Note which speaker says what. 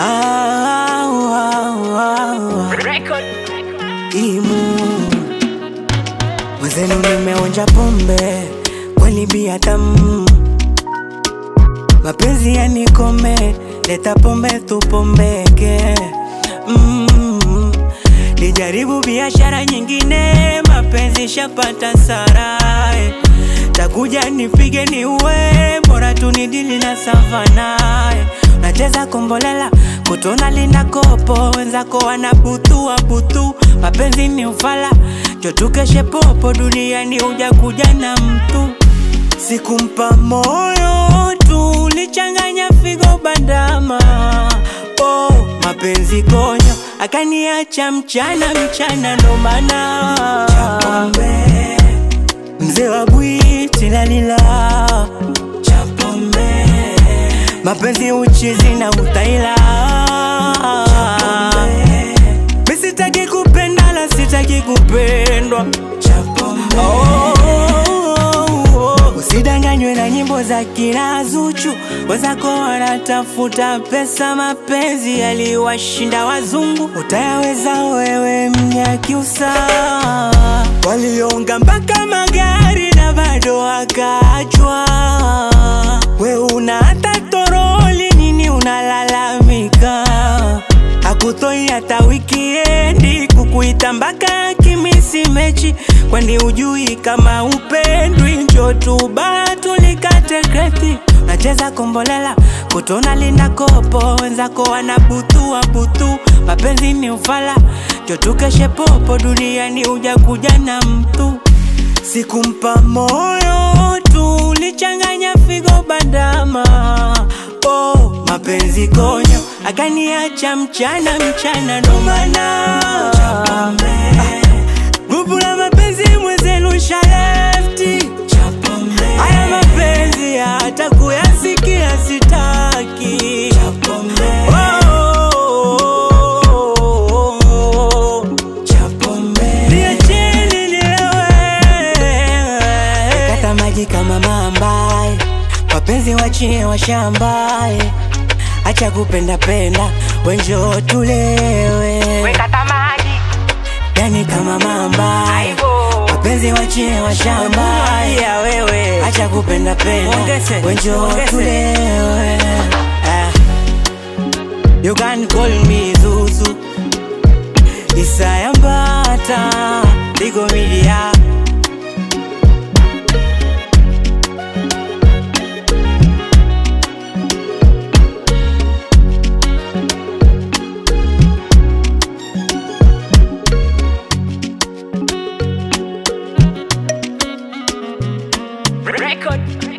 Speaker 1: Ah, ah, ah, ah. Imu mwenzenu nimeonja pombe kweli bia tamu mapenzi yanikome leta pombe tupombeke mm. Nijaribu biashara nyingine mapenzi shapata sarai takuja nipige ni uwe bora tunidili na savanae nacheza kombolela kutona lina kopo wenzako wanabutua butu mapenzi ni ufala jotukeshe popo duniani uja kuja na mtu sikumpa moyo tu lichanganya figo bandama oh, mapenzi konyo akaniacha mchana mchana ndo maana mzee wa bwiti lalila chapombe mapenzi uchizi na utaila mi sitaki kupenda la sitaki kupendwa oh, oh, oh. usidanganywe na nyimbo za kila Zuchu wenzako wanatafuta pesa mapenzi yaliwashinda wazungu utayaweza wewe mnyakiusa walionga mpaka magari na bado wakaachwa we una hata toroli nini unalalamika akutoi hata wikiendi kukuita mpaka kimisi mechi kwani ujui kama upendwi njo tuba tulikate kreti nacheza kombolela kutona linda kopo wenzako wanabutua butu mapenzi ni ufala njo tukeshe popo duniani uja kuja na mtu sikumpa moyo tu lichanganya figo bandama oh, mapenzi konyo akaniacha mchana mchana ndo maana grupu la mapenzi mwenzenu shalefti haya mapenzi hata kuyasikia sitaki Oh, niacheni nilewe. Kata maji kama mambae, wapenzi wachie washambae, acha kupenda penda, wenjo tulewe.
Speaker 2: Wekata maji
Speaker 1: Yani kama mambae,
Speaker 2: aibo
Speaker 1: wapenzi wachie washambae,
Speaker 2: ya wewe
Speaker 1: acha kupenda penda,
Speaker 2: Ongeze,
Speaker 1: wenjo
Speaker 2: ongeze.
Speaker 1: tulewe. Ah. You can call me Zuzu Isaya Mbata Digo Media
Speaker 2: record